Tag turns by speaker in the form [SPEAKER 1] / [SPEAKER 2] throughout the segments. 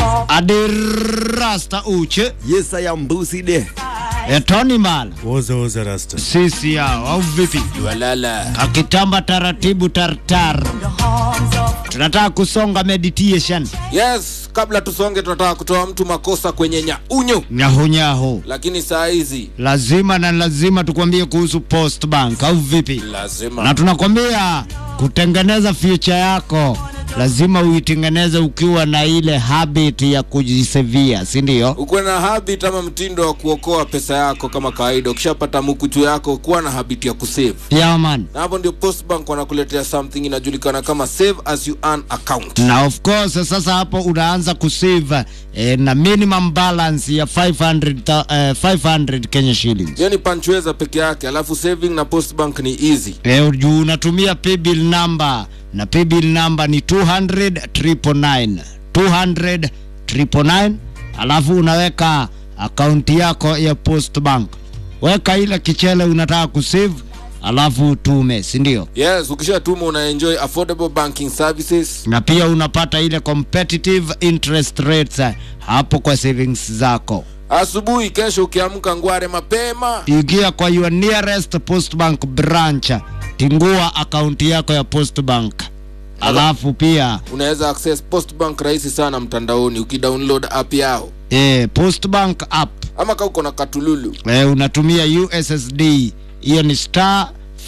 [SPEAKER 1] adirasta uche
[SPEAKER 2] Yes, I am Busi de.
[SPEAKER 1] etoni mala
[SPEAKER 3] Woza woza rasta.
[SPEAKER 1] sisi yao au vipi
[SPEAKER 2] Walala.
[SPEAKER 1] akitamba taratibu tartar tunataka kusonga meditation
[SPEAKER 4] yes kabla tusonge tunataka kutoa mtu makosa kwenye nyaunyo
[SPEAKER 1] nyahunyahu
[SPEAKER 4] lakini saa hizi
[SPEAKER 1] lazima na lazima tukwambie kuhusu post bank au vipi na
[SPEAKER 4] lazima
[SPEAKER 1] tunakwambia kutengeneza future yako lazima uitengeneze ukiwa na ile habit ya kujisevia si ndio
[SPEAKER 4] ukuwe na habit ama mtindo wa kuokoa pesa yako kama kawaida ukishapata mukuchu yako kuwa na habit ya kusave
[SPEAKER 1] yaman
[SPEAKER 4] na hapo ndio postbank wanakuletea something inajulikana kama save as you earn account
[SPEAKER 1] na of course sasa hapo unaanza kusave eh, na minimum balance ya 500, ta- eh, 500 kenya shillings
[SPEAKER 4] hiyo ni panchweza peke yake alafu saving na postbank ni easy
[SPEAKER 1] Eh, juu unatumia paybill number na paybill number ni 200 999 200 999 alafu unaweka akaunti yako ya post bank weka ile kichele unataka kusave alafu utume si ndio
[SPEAKER 4] yes ukishatuma una enjoy affordable banking services
[SPEAKER 1] na pia unapata ile competitive interest rates eh, hapo kwa savings zako
[SPEAKER 4] asubuhi kesho ukiamka ngware mapema
[SPEAKER 1] ingia kwa your nearest post bank branch tingua akaunti yako ya post bank alafu pia
[SPEAKER 4] unaweza access postbank rahisi sana mtandaoni ukidownload app yao
[SPEAKER 1] eh, post bank app
[SPEAKER 4] ama ka uko na katululu
[SPEAKER 1] eh, unatumia ussd hiyo ni star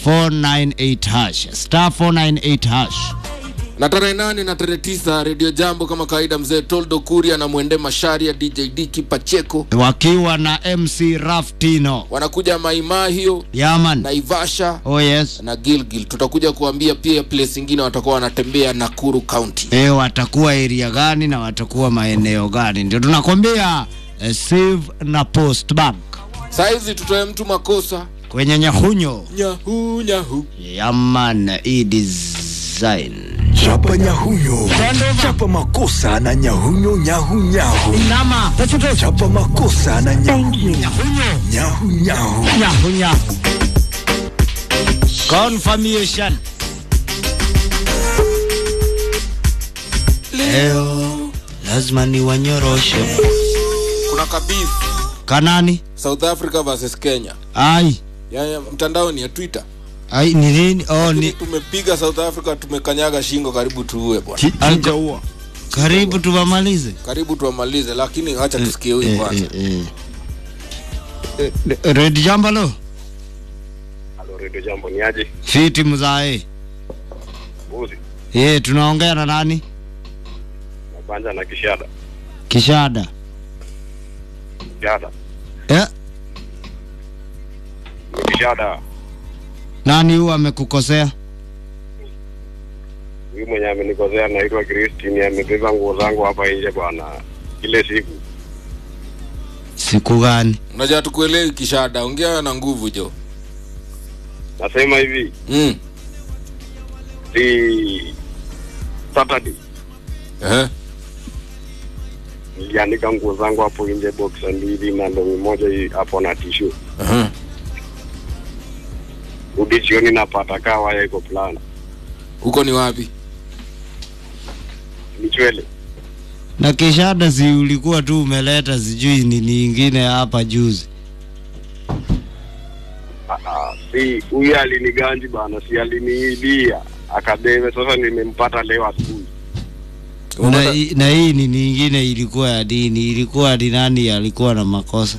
[SPEAKER 1] 498 hash star 498 hash
[SPEAKER 4] na tarehe nane na tarehe tisa redio jambo kama kawaida mzee toldo kuria na mwende masharia dj diki pacheko
[SPEAKER 1] wakiwa na mc raftino
[SPEAKER 4] wanakuja maimahio
[SPEAKER 1] yaman
[SPEAKER 4] naivasha
[SPEAKER 1] oh yes
[SPEAKER 4] na gilgil tutakuja kuambia pia place ingine watakuwa wanatembea nakuru county
[SPEAKER 1] e, watakuwa area gani na watakuwa maeneo gani ndio tunakwambia eh, save na post bank
[SPEAKER 4] saa hizi tutoe mtu makosa
[SPEAKER 1] kwenye nyahunyo
[SPEAKER 4] nyahu nyahu
[SPEAKER 1] yaman e design
[SPEAKER 5] Chapa nyahunyo, chapa makosa na nyahunyo nyahu nyahu,
[SPEAKER 1] nama
[SPEAKER 5] chapa makosa na nyahunyo nyahu nyahu.
[SPEAKER 1] nyahunyahu confirmation leo lazima ni wanyorosho
[SPEAKER 4] kuna kabisa
[SPEAKER 1] kanani
[SPEAKER 4] south africa versus kenya
[SPEAKER 1] ai
[SPEAKER 4] yani mtandaoni ya twitter
[SPEAKER 1] ai ni nini oh,
[SPEAKER 4] Lakini
[SPEAKER 1] ni
[SPEAKER 4] tumepiga south africa tumekanyaga shingo karibu tuue bwana
[SPEAKER 2] Chinja huo.
[SPEAKER 1] karibu tuwamalize
[SPEAKER 4] karibu tuwamalize lakini acha tusikie huyu
[SPEAKER 1] Eh,
[SPEAKER 4] kwanza
[SPEAKER 1] eh, eh. Eh, red jambalo
[SPEAKER 6] Halo, redio jambo ni aje?
[SPEAKER 1] fiti mzae
[SPEAKER 6] Buzi
[SPEAKER 1] ye tunaongea na nani
[SPEAKER 6] nabanja na kishada
[SPEAKER 1] kishada
[SPEAKER 6] kishada
[SPEAKER 1] eh,
[SPEAKER 6] ni kishada.
[SPEAKER 1] nani huyu amekukosea
[SPEAKER 6] Huyu mwenye amenikosea naitwa Christine, amebeba nguo zangu hapa nje bwana, ile siku
[SPEAKER 1] siku gani
[SPEAKER 4] unajua tukuelewi kishada ongea na nguvu jo
[SPEAKER 6] nasema hivi
[SPEAKER 4] mm.
[SPEAKER 6] si Saturday
[SPEAKER 4] Ehe.
[SPEAKER 6] nilianika nguo zangu hapo nje, boxa mbili na ndongi moja hii hapo na tishu.
[SPEAKER 4] Ehe.
[SPEAKER 6] Rudi jioni napata kaa waya iko plana
[SPEAKER 4] huko ni wapi
[SPEAKER 6] ni chwele
[SPEAKER 1] na kishada si ulikuwa tu umeleta sijui nini ingine hapa juzi
[SPEAKER 6] Ah, ah, si huyu aliniganji bana, si aliniibia akabebe. Sasa nimempata leo asubuhi.
[SPEAKER 1] na,
[SPEAKER 4] Umepata-
[SPEAKER 1] hii- na hii nini ingine ilikuwa ya dini ilikuwa ni nani alikuwa na makosa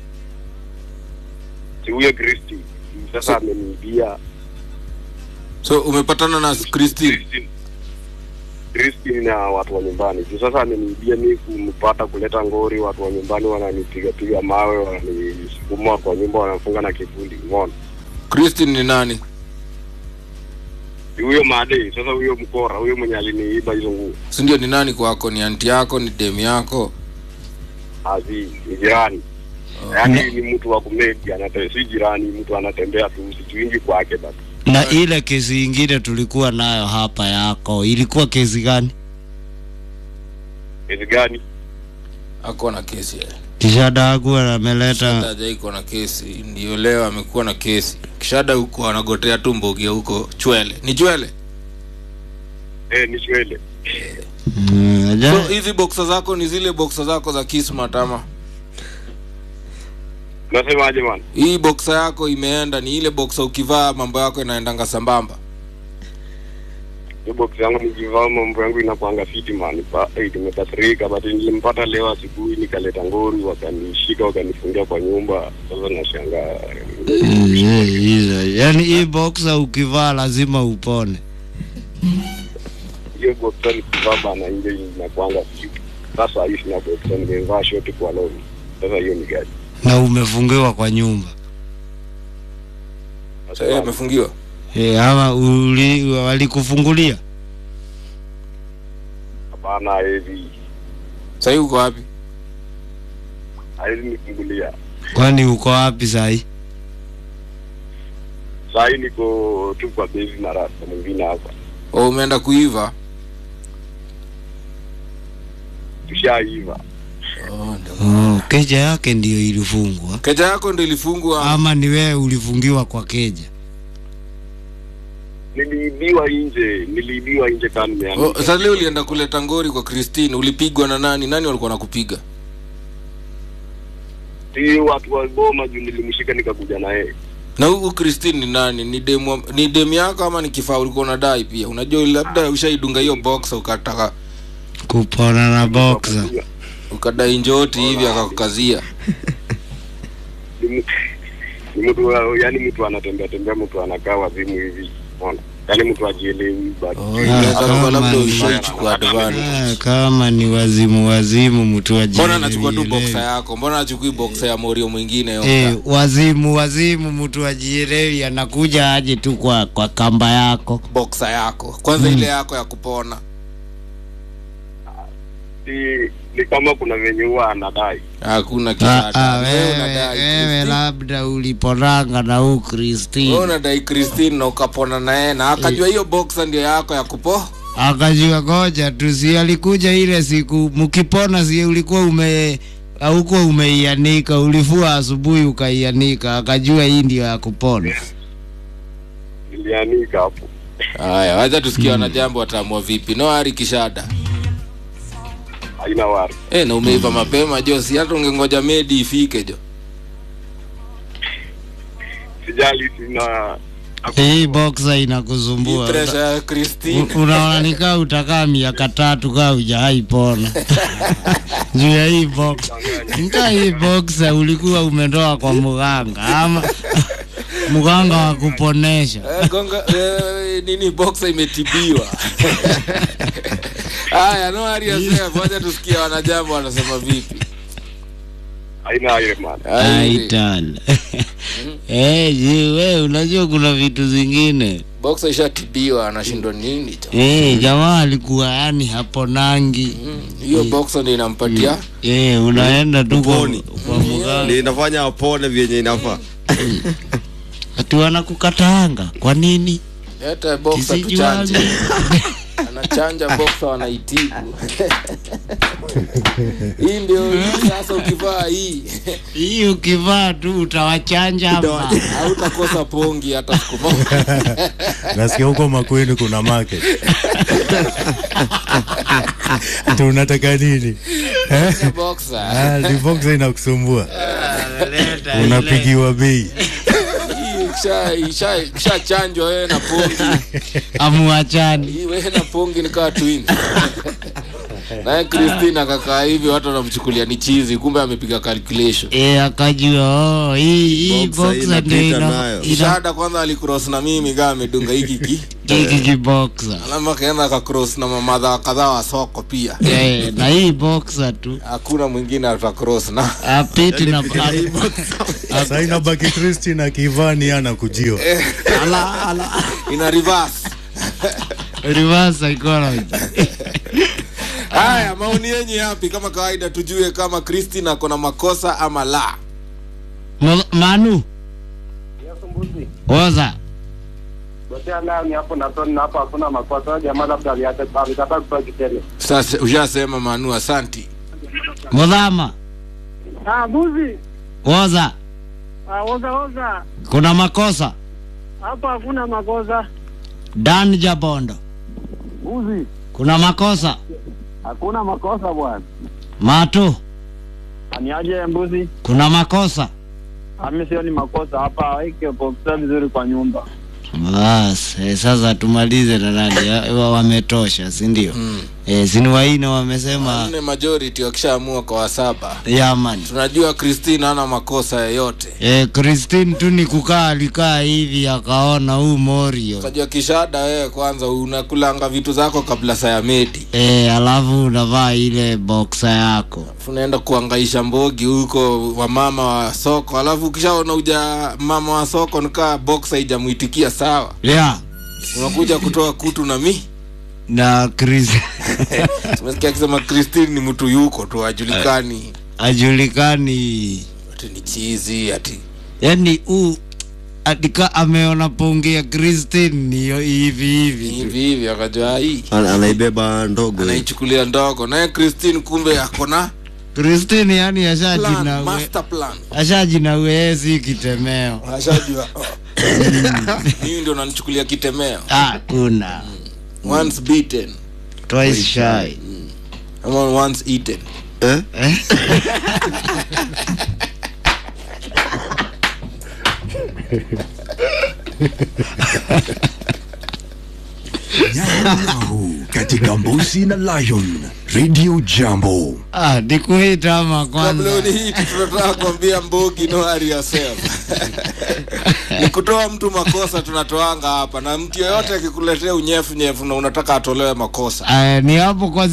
[SPEAKER 6] Si huyo Kristi sasa ameniibia
[SPEAKER 4] so umepatana na christine
[SPEAKER 6] Christine. Christine na watu wa nyumbani juu sasa ameniibia mi kumpata kuleta ngori, watu wa nyumbani wananipiga piga mawe, wananisukuma kwa nyumba, wanafunga na kivuli. Umeona
[SPEAKER 4] christine ni nani
[SPEAKER 6] Ni huyo Made sasa, huyo mkora, huyo mwenye aliniiba hizo nguo,
[SPEAKER 4] sindio ni nani kwako ni anti yako ni demu yako
[SPEAKER 6] azi ni jirani yaani ni mtu wa kumedi, anate si jirani, mtu anatembea tu, sijuingi kwake basi.
[SPEAKER 1] na ile kesi ingine tulikuwa nayo hapa yako ilikuwa kesi gani
[SPEAKER 6] Kesi gani?
[SPEAKER 4] ako na kesi eh.
[SPEAKER 1] kishada akuwa ameleta
[SPEAKER 4] Shada iko na kesi ndio leo amekuwa na kesi kishada huko anagotea tu mbogia huko chwele ni chwele
[SPEAKER 6] Eh, ni chwele
[SPEAKER 1] Mm,
[SPEAKER 4] so hizi boxa zako ni zile boxa zako za kismat ama
[SPEAKER 6] Nasemaje man?
[SPEAKER 4] hii boxa yako imeenda ni ile boxa ukivaa mambo yako inaendanga sambamba
[SPEAKER 6] Hiyo box yangu nikivaa mambo yangu inakuanga fiti man. Pa, eh, nimekasirika but nilimpata leo asubuhi nikaleta ngori wakanishika wakanifungia kwa nyumba. Sasa nashangaa.
[SPEAKER 1] Eh, hizo yani hii boxer ukivaa lazima upone
[SPEAKER 6] Hiyo box nikivaa bana nje inakuanga fiti. Sasa hii sina box nimevaa short kwa longi. Sasa hiyo ni gani?
[SPEAKER 1] na umefungiwa kwa nyumba
[SPEAKER 6] Sasa
[SPEAKER 4] Eh, amefungiwa
[SPEAKER 1] e, ama uli, walikufungulia
[SPEAKER 6] hapana hivi.
[SPEAKER 4] sahii uko wapi
[SPEAKER 6] Haizi nifungulia.
[SPEAKER 1] kwani uko wapi sahi
[SPEAKER 6] Saa hii niko tu kwa base na rasta mwingine hapa.
[SPEAKER 4] o umeenda kuiva
[SPEAKER 6] Tushaiva.
[SPEAKER 1] oh, keja yake ndiyo ilifungwa
[SPEAKER 4] keja yako ndo ilifungwa
[SPEAKER 1] ama ni wewe ulifungiwa kwa keja
[SPEAKER 6] Niliibiwa nje, niliibiwa nje kama
[SPEAKER 4] oh,
[SPEAKER 6] nimeandika.
[SPEAKER 4] sasa leo ulienda kuleta ngori kwa christine ulipigwa na nani nani walikuwa nakupiga
[SPEAKER 6] Si watu wa Goma juu nilimshika nikakuja na yeye.
[SPEAKER 4] na huku christine ni nani ni demu ni demu yako ama ni kifaa ulikuwa unadai pia unajua labda ushaidunga hiyo box ukataka
[SPEAKER 1] kupona na boxer
[SPEAKER 4] ukadai njoti hivi akakukazia
[SPEAKER 6] Ni mtu- ni mtu wa- yaani mtu anatembea tembea, mtu anakaa wazimu hivi, unaona, yaani mtu ajielewi but
[SPEAKER 4] inaweza kuwa
[SPEAKER 1] kama
[SPEAKER 4] labda
[SPEAKER 1] ni-
[SPEAKER 4] ushaichukua advantage
[SPEAKER 1] Ah, kama ni wazimu wazimu mtu
[SPEAKER 4] mbona anachukua tu
[SPEAKER 1] ajielewi.
[SPEAKER 4] boxa yako mbona achukui boxa ya morio mwingine yo
[SPEAKER 1] Eh, wazimu wazimu mtu ajielewi anakuja aje tu kwa, kwa kamba yako
[SPEAKER 4] boxa yako kwanza ile yako ya kupona
[SPEAKER 6] si ni kama kuna venye huwa anadai.
[SPEAKER 4] hakuna
[SPEAKER 1] Ah,
[SPEAKER 4] kisada
[SPEAKER 1] ah,
[SPEAKER 4] wewe
[SPEAKER 1] wewe,
[SPEAKER 4] unadai
[SPEAKER 1] wewe
[SPEAKER 4] Christine.
[SPEAKER 1] labda uliponanga na huu
[SPEAKER 4] Wewe
[SPEAKER 1] Christine
[SPEAKER 4] unadai christine na ukapona naye na akajua hiyo boxa ndio yako ya kupo
[SPEAKER 1] akajua goja tu, si alikuja ile siku mkipona, si ulikuwa ume haukuwa umeianika, ulifua asubuhi ukaianika, akajua hii ndio ya kupona.
[SPEAKER 6] Nilianika hapo.
[SPEAKER 4] haya wacha tusikia wanajambo wataamua vipi no ari kishada
[SPEAKER 6] Haina wari.
[SPEAKER 4] e, na umeiva mapema jo si hata ungengoja medi ifike jo
[SPEAKER 6] Sijali sina
[SPEAKER 1] Hii boxer
[SPEAKER 4] hii
[SPEAKER 1] inakusumbua
[SPEAKER 4] presha ya christine
[SPEAKER 1] U- unaona nikaa utakaa miaka tatu kaa ujahaipona juu ya hii box nikaa hii boxer ulikuwa umetoa kwa mganga ama mganga wa kuponesha
[SPEAKER 4] Eh, gonga eh, nini boxa imetibiwa haya no ari asea wacha tusikia wanajambo wanasema vipi
[SPEAKER 6] haina ile man.
[SPEAKER 4] Haya,
[SPEAKER 1] aital Eh, ji we unajua kuna vitu zingine
[SPEAKER 4] boxa ishatibiwa anashindwa nini jo
[SPEAKER 1] Eh, jamaa alikuwa yani haponangi
[SPEAKER 4] Mm, hiyo boxa ndio inampatia
[SPEAKER 1] Eh, unaenda tu kwa,
[SPEAKER 2] Uponi.
[SPEAKER 1] kwa mganga
[SPEAKER 2] ndio inafanya apone vyenye inafaa
[SPEAKER 1] ati wanakukataanga kwa nini
[SPEAKER 4] hata boxa
[SPEAKER 1] Kisijuani.
[SPEAKER 4] tuchanje anachanja boxa wanaitibu hii ndio hii sasa ukivaa hii
[SPEAKER 1] hii ukivaa tu utawachanja hapa
[SPEAKER 4] hautakosa pongi hata siku moja
[SPEAKER 3] nasikia huko makwini kuna market tunataka nini Eh?
[SPEAKER 4] boxa
[SPEAKER 3] Ah, ni box inakusumbua unapigiwa bei
[SPEAKER 4] hii kisha- isha- ishachanjwa wewe na pongi
[SPEAKER 1] amuachani
[SPEAKER 4] hii wewe na pongi ni kaa twins naye Christine akakaa hivi watu wanamchukulia ni chizi kumbe amepiga calculation
[SPEAKER 1] e, akajua oh, hii hii
[SPEAKER 2] Boxer
[SPEAKER 1] boxer ndio
[SPEAKER 2] inapita
[SPEAKER 1] ina
[SPEAKER 2] nayo.
[SPEAKER 1] ina
[SPEAKER 4] shada kwanza alicross na mimi kama amedunga hiki ki
[SPEAKER 1] hiki kiboxer
[SPEAKER 4] alama akaenda akacross na mamadha kadhaa wa soko pia
[SPEAKER 1] eh, na hii boxer tu
[SPEAKER 4] hakuna mwingine atacross na
[SPEAKER 1] apiti na
[SPEAKER 3] sasa inabaki Christine akivaa ni anakujio
[SPEAKER 4] ina reverse
[SPEAKER 1] reverse psychology
[SPEAKER 4] haya maoni yenyu yapi kama kawaida tujue kama Christine ako na makosa ama la
[SPEAKER 1] Mo- manu oza
[SPEAKER 6] Botea leo ni hapo na toni hapo hakuna makosa. Jamaa labda aliacha alikataa kutoa kitele.
[SPEAKER 4] sasa ushasema manu asanti
[SPEAKER 1] mudhama
[SPEAKER 7] Ah, mbuzi.
[SPEAKER 1] oza
[SPEAKER 7] Ah, oza oza.
[SPEAKER 1] kuna makosa
[SPEAKER 7] Hapa hakuna makosa.
[SPEAKER 1] dan jabondo
[SPEAKER 7] Mbuzi.
[SPEAKER 1] kuna makosa
[SPEAKER 7] Hakuna makosa bwana.
[SPEAKER 1] Mato,
[SPEAKER 7] Aniaje mbuzi?
[SPEAKER 1] kuna makosa?
[SPEAKER 7] Ami sio ni makosa hapa, weke boxa vizuri kwa nyumba.
[SPEAKER 1] Bas, eh, sasa tumalize na nani? Ya- wa- Wametosha, si ndio?
[SPEAKER 4] Mm.
[SPEAKER 1] Eh, sini waine wamesema
[SPEAKER 4] Nne majority wakishaamua kwa wasaba.
[SPEAKER 1] yaman.
[SPEAKER 4] Tunajua Christine hana makosa yoyote.
[SPEAKER 1] Eh, Christine tu ni kukaa alikaa hivi akaona huu Morio.
[SPEAKER 4] Unajua kishada wewe kwanza unakulanga vitu zako kabla saa ya meti.
[SPEAKER 1] Eh, alafu unavaa ile boxer yako.
[SPEAKER 4] unaenda kuangaisha mbogi huko wamama wa soko alafu ukishaona uja mama wa soko nikaa box haijamuitikia sawa
[SPEAKER 1] Yeah.
[SPEAKER 4] unakuja kutoa kutu na mi
[SPEAKER 1] Na Chris
[SPEAKER 4] tumesikia akisema christine ni mtu yuko tu ajulikani
[SPEAKER 1] ajulikani.
[SPEAKER 4] ati ni chizi ati
[SPEAKER 1] Yaani huu atika ameona ponge ya Christine ni hivi hivi. tu.
[SPEAKER 4] hivi hivi akajua hii
[SPEAKER 2] Ana- anaibeba ndogo
[SPEAKER 4] anaichukulia ndogo naye christine kumbe akona
[SPEAKER 1] Christine yani
[SPEAKER 4] plan,
[SPEAKER 1] ashajina we,
[SPEAKER 4] master plan
[SPEAKER 1] ashajina wezi kitemeo.
[SPEAKER 4] ashajua mimi ndio nanichukulia kitemeo
[SPEAKER 1] Ah, kuna
[SPEAKER 4] once beaten
[SPEAKER 1] twice shy.
[SPEAKER 4] ama once eaten
[SPEAKER 2] eh?
[SPEAKER 5] Nyahu katika Mbuzi na Lion Radio Jambo.
[SPEAKER 1] Ah, nikuita ama
[SPEAKER 4] kabla
[SPEAKER 1] kwanza.
[SPEAKER 4] unihiti tunataka kuambia mbogi no hurry yourself ni kutoa mtu makosa tunatoanga hapa na mtu yeyote akikuletea unyefu nyefu na unataka atolewe makosa
[SPEAKER 1] Uh, ni hapo kwa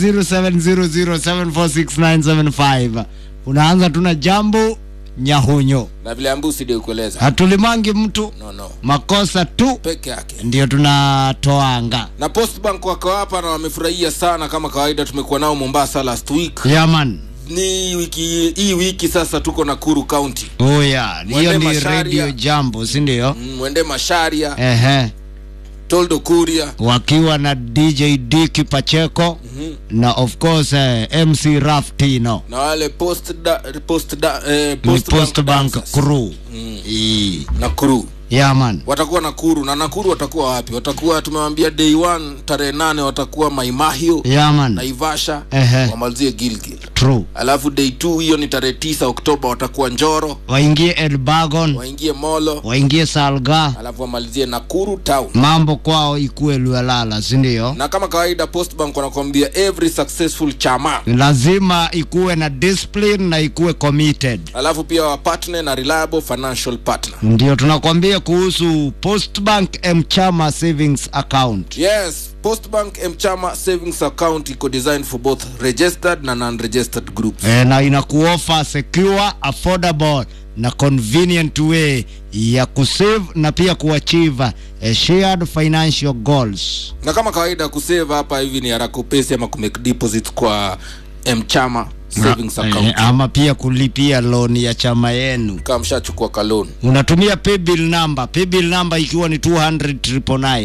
[SPEAKER 1] 0700746975 unaanza tuna jambo nyahunyo
[SPEAKER 4] na vile ambusi ndio kueleza
[SPEAKER 1] hatulimangi mtu
[SPEAKER 4] no no
[SPEAKER 1] makosa tu
[SPEAKER 4] peke yake
[SPEAKER 1] ndio tunatoanga
[SPEAKER 4] na postbank wako hapa na wamefurahia sana kama kawaida tumekuwa nao mombasa last week
[SPEAKER 1] yaman
[SPEAKER 4] ni wiki hii wiki sasa tuko nakuru county
[SPEAKER 1] oh yeah. hiyo
[SPEAKER 4] Mwende
[SPEAKER 1] ni
[SPEAKER 4] Masharia.
[SPEAKER 1] radio jambo si ndio
[SPEAKER 4] Mm, mwende masharia
[SPEAKER 1] ehe
[SPEAKER 4] toldo kuria
[SPEAKER 1] wakiwa na dj diki pacheko na of course eh, mc raftino
[SPEAKER 4] na wale post da, post da, eh,
[SPEAKER 1] ni
[SPEAKER 4] post
[SPEAKER 1] post bank
[SPEAKER 4] dancers.
[SPEAKER 1] crew
[SPEAKER 4] Mm.
[SPEAKER 1] Ii.
[SPEAKER 4] na crew
[SPEAKER 1] yaman
[SPEAKER 4] watakuwa nakuru na nakuru watakuwa wapi watakuwa tumewambia day one tarehe nane watakuwa maimahio
[SPEAKER 1] yaman
[SPEAKER 4] naivasha
[SPEAKER 1] Ehe.
[SPEAKER 4] wamalizie gilgil
[SPEAKER 1] true
[SPEAKER 4] alafu day two hiyo ni tarehe tisa oktoba watakuwa njoro
[SPEAKER 1] waingie elbagon
[SPEAKER 4] waingie molo
[SPEAKER 1] waingie salga
[SPEAKER 4] alafu wamalizie nakuru town
[SPEAKER 1] mambo kwao ikuwe luelala sindio
[SPEAKER 4] na kama kawaida postbank wanakwambia every successful chama
[SPEAKER 1] lazima ikuwe na discipline na ikuwe committed
[SPEAKER 4] alafu pia wapatne na reliable financial partner
[SPEAKER 1] ndio tunakwambia kuhusu postbank mchama savings account
[SPEAKER 4] yes postbank mchama savings account iko designed for both registered na non-registered groups
[SPEAKER 1] e, na inakuofa secure affordable na convenient way ya kusave na pia kuachieve eh, shared financial goals
[SPEAKER 4] na kama kawaida kusave hapa hivi ni haraka upesi ama kumake deposits kwa mchama savings
[SPEAKER 1] Na,
[SPEAKER 4] account
[SPEAKER 1] eh, ama pia kulipia loan ya chama yenu
[SPEAKER 4] kama mshachukua kalon
[SPEAKER 1] unatumia paybill number paybill number ikiwa ni 200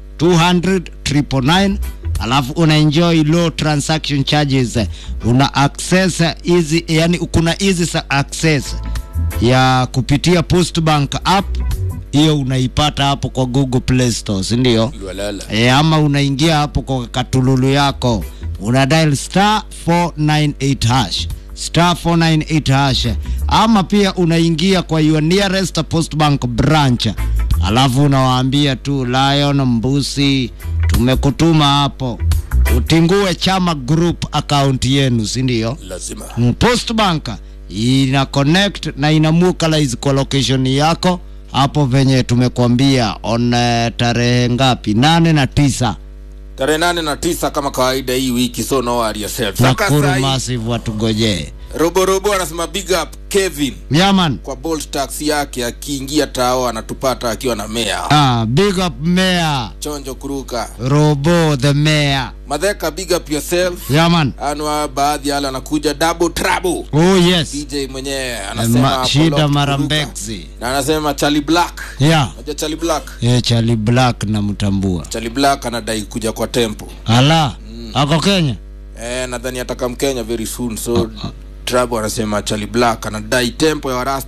[SPEAKER 1] 200 alafu una enjoy low transaction charges una access easy yani kuna easy sa- access ya kupitia postbank app hiyo unaipata hapo kwa google play store si ndio
[SPEAKER 4] lwalala
[SPEAKER 1] e, ama unaingia hapo kwa katululu yako una dial star 498 hash star 498 hash ama pia unaingia kwa your nearest postbank branch alafu unawaambia tu lion mbusi tumekutuma hapo utingue chama group account yenu si ndio
[SPEAKER 4] lazima
[SPEAKER 1] Mm, postbank ina connect na ina localize kwa location yako hapo venye tumekwambia on uh, tarehe ngapi nane na tisa
[SPEAKER 4] tarehe nane na tisa kama kawaida hii wiki so no worry yourself Saka
[SPEAKER 1] nakuru
[SPEAKER 4] sahi,
[SPEAKER 1] massive watugojee
[SPEAKER 4] robo robo anasema big up kevin
[SPEAKER 1] yaman
[SPEAKER 4] kwa bolt taxi yake akiingia tao anatupata akiwa na mea
[SPEAKER 1] ah, big up mayor
[SPEAKER 4] chonjo kuruka
[SPEAKER 1] robo the mayor
[SPEAKER 4] madheka big up yourself
[SPEAKER 1] yaman
[SPEAKER 4] anwa baadhi yale anakuja double trouble
[SPEAKER 1] oh yes
[SPEAKER 4] dj mwenyewe anasema
[SPEAKER 1] Ma, shida
[SPEAKER 4] Apollo
[SPEAKER 1] mara
[SPEAKER 4] kuruka.
[SPEAKER 1] mbexi
[SPEAKER 4] na anasema charlie black
[SPEAKER 1] ya
[SPEAKER 4] unajua charlie black
[SPEAKER 1] yeah, chali black namtambua
[SPEAKER 4] charlie black anadai kuja kwa tempo
[SPEAKER 1] ala ako kenya
[SPEAKER 4] eh, nadhani ataka mkenya very soon so trouble anasema charlie black anadai tempo ya warasta